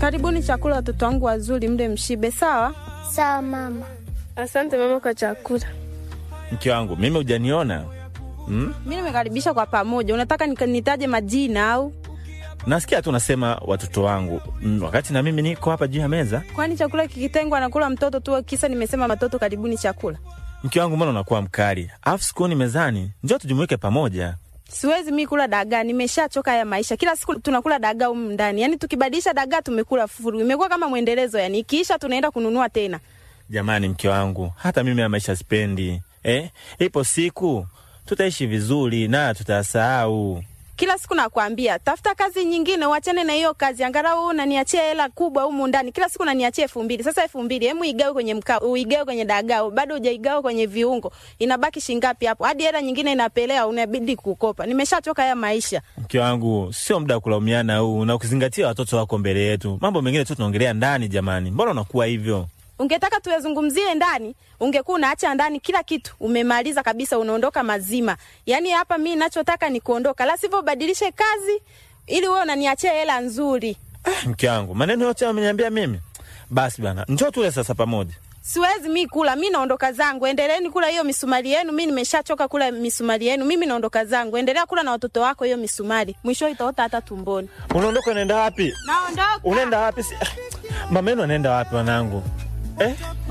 Karibuni chakula, watoto wangu wazuri, mle mshibe. Sawa Sawa mama. Asante mama kwa chakula. Mke wangu mimi hujaniona hmm? mi nimekaribisha kwa pamoja. Unataka nika- nitaje majina au Nasikia tu unasema watoto wangu mm, wakati na mimi niko hapa juu ya meza. kwani chakula kikitengwa anakula mtoto tu? Kisa nimesema watoto karibuni chakula. Mke wangu, mbona unakuwa mkali? Alafu sikuoni mezani, njoo tujumuike pamoja. Siwezi mi kula dagaa, nimeshachoka ya maisha. Kila siku tunakula dagaa humu ndani, yaani tukibadilisha dagaa tumekula furu, imekuwa kama mwendelezo. Yani ikiisha tunaenda kununua tena. Jamani, mke wangu, hata mimi ya maisha sipendi eh? Ipo siku tutaishi vizuri na tutasahau. Kila siku nakwambia tafuta kazi nyingine, uachane na hiyo kazi, angalau unaniachia hela kubwa humu ndani. Kila siku unaniachia elfu mbili. Sasa elfu mbili hemu igawe kwenye mkaa, uigawe kwenye dagaa, bado hujaigawa kwenye viungo, inabaki shingapi hapo? Hadi hela nyingine inapelea, unabidi kukopa. Nimeshachoka haya maisha. Mke wangu, sio muda wa kulaumiana huu, na ukizingatia watoto wako mbele yetu. Mambo mengine tu tunaongelea ndani. Jamani, mbona unakuwa hivyo? Ungetaka tuyazungumzie ndani, ungekuwa unaacha ndani kila kitu, umemaliza kabisa, unaondoka mazima. Yaani hapa mi nachotaka ni kuondoka, la sivyo ubadilishe kazi ili wewe unaniachia hela nzuri. Mke wangu, maneno yote ameniambia mimi. Basi bana, njoo tule sasa pamoja. Siwezi mi kula, mi naondoka zangu. Endeleeni kula hiyo misumari yenu, mi nimeshachoka kula misumari yenu. Mimi naondoka zangu, endelea kula na watoto wako hiyo misumari, mwisho itaota hata tumboni. Unaondoka, unaenda wapi? Naondoka. Unaenda wapi? Si- Mama yenu anaenda wapi wanangu eh?